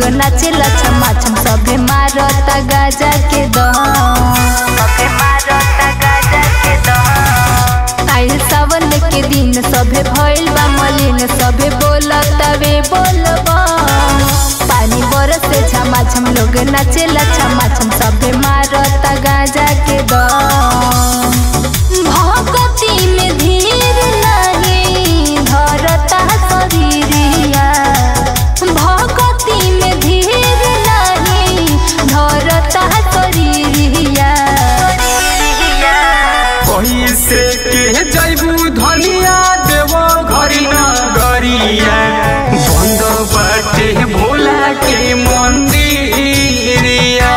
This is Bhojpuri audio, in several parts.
नाचेला छमा छम सभे मारता गाजा के दम सभे मारता गाजा के दम आइल सावन के दिन सभे भइल बा मलिन सभे बोलता वे बोलबा पानी बरसे छमा छम लोग नाचेला छमा छम सभे मारता गाजा के दम भगती में धीर नहीं धरता शरीरिया भगती में धीर नहीं धरता शरीरिया कैसे के जैबू धनिया देव घरी न गरिया बंद बाटे भोला के मंदिरिया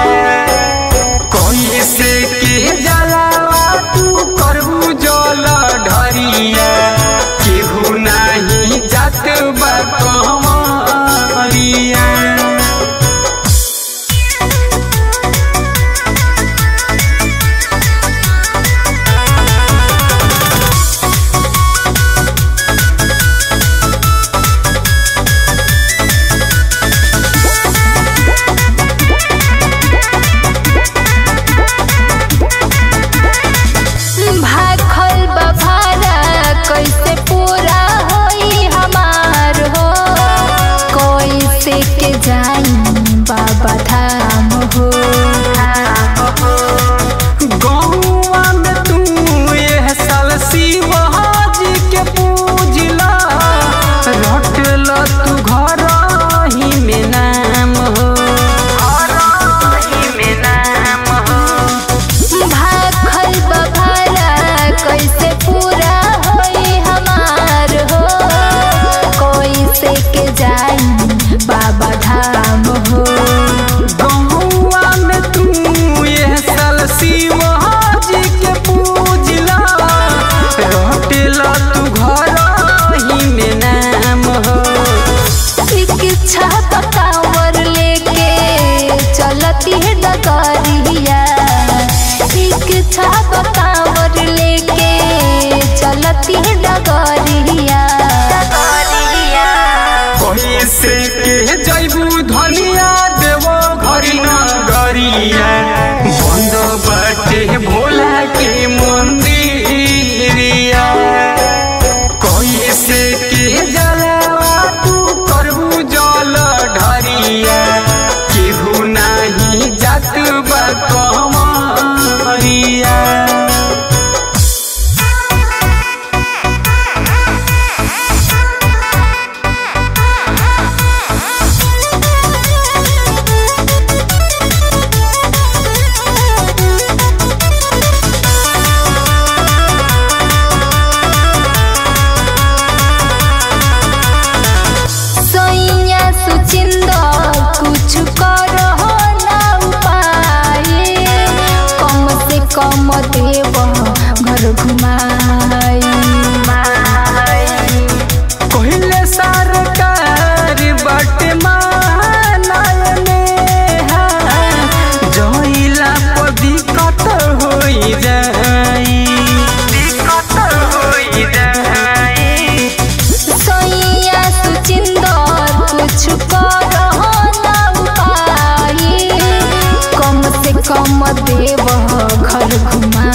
कैसे के जलावा तू करबू जल ढरिया केहू नाही जात बा कमरिया भाखल बभारा कैसे पूरा होई हमार हो कैसे के जाई बाबा धाम हो गौआ में तू एह साल शिवाजी के पूजला रटल तू घर ही में नाम हो में नाम हो भाखल बभारा कैसे पूरा होई हमार हो कैसे के जाई बाबा धाम हो गौआ में तू एह साल शिवाजी के पूजला रटल तू घर ही में नाम हो इच्छा पकावर लेके चलती है डगरिया इच्छा पकावर लेके चलती है डगरिया कैसे के जैबू धनिया देव घरी न गरिया बंद बाटे भोला के मंदिरिया कैसे के जलावा तू करबू जल ढरिया केहू नाही जात बा कमरिया सैया सुचिंदर कुछ करो ना उपाय कम से कम देव घर घुमाई कहले सरकार बट मानने जइला पर दिक्कत होई जाई दिक्कत होई जाई सैया सुचिंदर कुछ करो ना उपाय कम से कम देव घर घुमा